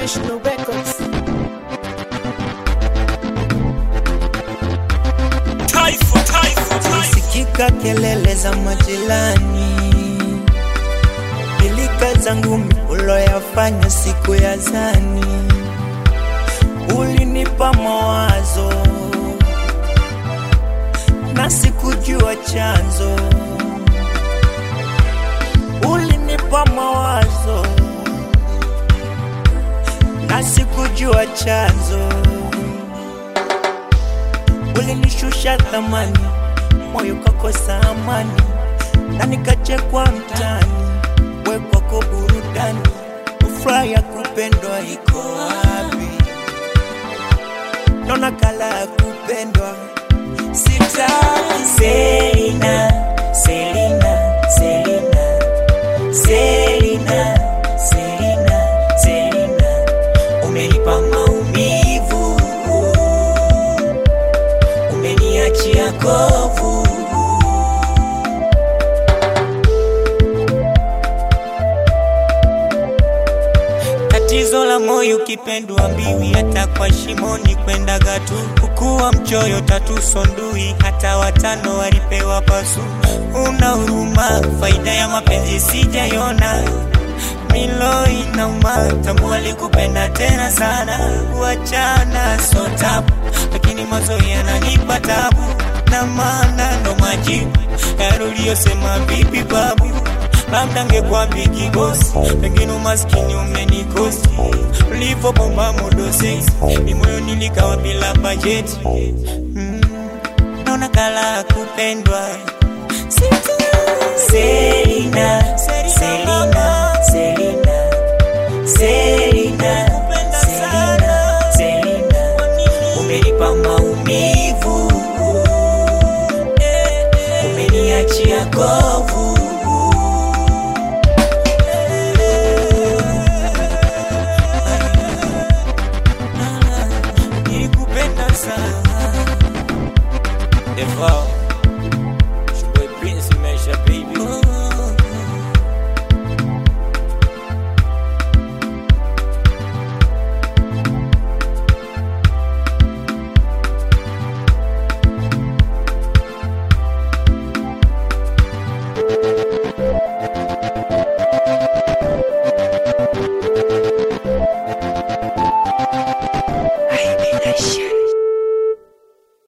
International Records. Taifa, taifa, taifa. Sikika kelele za majirani, pilika zangu uloyafanya siku ya zani, ulinipa mawazo na sikujua chanzo, ulinipa mawazo na sikujua chanzo, ulinishusha thamani moyo kakosa amani na nikachekwa mtani, we kwako burudani, furaha ya kupendwa iko wapi? Naona kala ya kupendwa sitaki. Selina, Selina, Selina, Selina, Selina, Selina, umenipa maumivu, umeniachia kovu. Tatizo la moyo ukipendwa mbiwi, hata kwa shimoni kwendaga tu. Ukuwa mchoyo tatu sondui, hata watano walipewa pasu. Una huruma, faida ya mapenzi sijaiona. Milo inauma, tambua alikupenda tena sana. Kuachana so tabu, lakini mazoea yananipa tabu, na maana ndo majibu yaliyosema vipi babu labda ngekuwa bigi bosi, pengine umaskini umenikosi. Ulivyobomba modo sex, ni moyo nilikawa bila bajeti. Mm, naona kala kupendwa Selina, Selina, Selina, Selina, Selina, Selina, umenipa maumivu, umeniachia kovu